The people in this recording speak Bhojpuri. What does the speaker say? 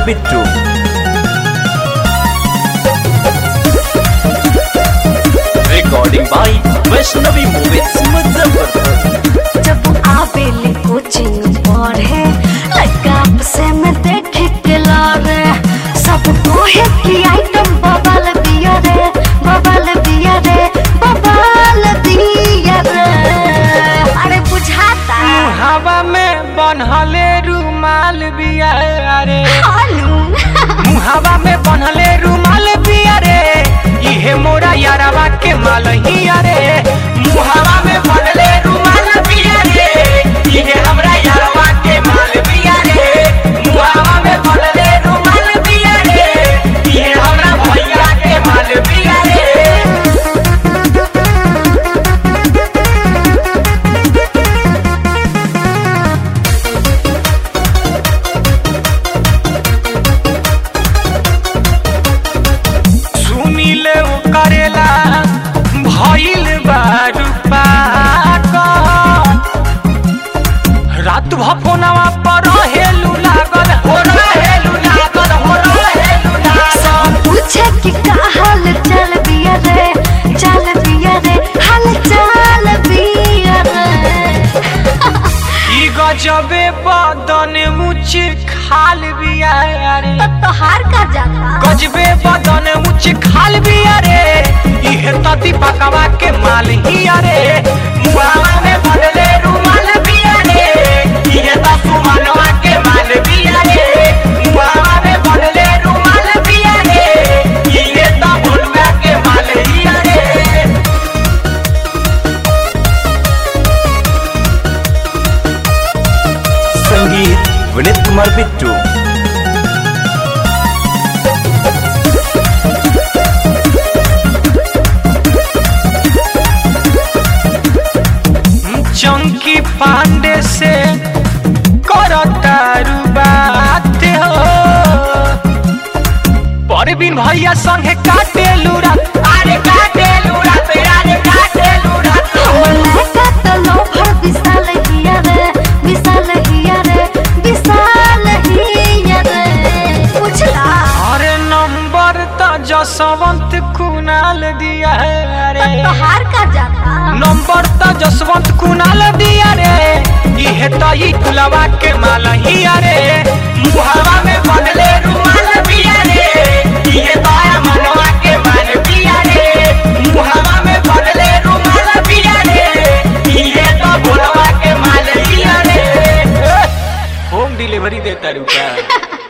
Kumar Bittu recording by Vaishnavi movies Muzaffarpur जब आवेली कोचिंग पढ़े लड़का से में देखे के लारे सब कोहे की आइटम बबल दिया रे बबल दिया रे बबल दिया रे अरे बुझाता हवा में बनहले रुमाल बिया रे हालू हवा में बनहले रुमाल बिया रे इहे मोरा यारवा के माल ही रे मुहावा में बनले रुमाल बिया रे इहे हमरा यारवा के माल बिया रे मुहावा में बनले रुमाल बिया रे इहे हमरा भैया के माल बिया रे सुनिले ओ करेला भइल बारू रात भफोनवा पर हेलू लागल हो रहेलू लागल हो रहेलू लागल पूछे कि का हाल चल बिया रे चल बिया रे हाल चल बिया रे ई गजबे बदन मुछ खाल बिया रे तोहार का जाता गजबे बदन मुछ खाल बिया रे इहे तती पकवा के माल ही रे मुहावा में भरले रुमाल बिया रे इहे त सुमनवा के माल बिया रे मुहावा में भरले रुमाल बिया रे इहे त भोलवा के माल ही रे संगीत विनीत कुमार बिट्टू चंकी पांडे से करतारू बात हो परवीन भैया संगे काटे लूरा अरे काटे लूरा ते अरे काटे लूरा लड़का तो लोभर विशाल हिया रे विशाल हिया रे विशाल हिया रे पूछला अरे नंबर तो जसवंत कुणाल दिया है अरे तोहार का जाता नंबर तो जसवंत कुणाल दिया रे इहे तो ई कुलवा के माल ही रे मुहावा में बनले रुमाल बिया रे इहे तो आ मनवा के माल बिया रे मुहावा में बनले रुमाल बिया रे इहे तो भोलवा के माल बिया रे होम डिलीवरी देता रुका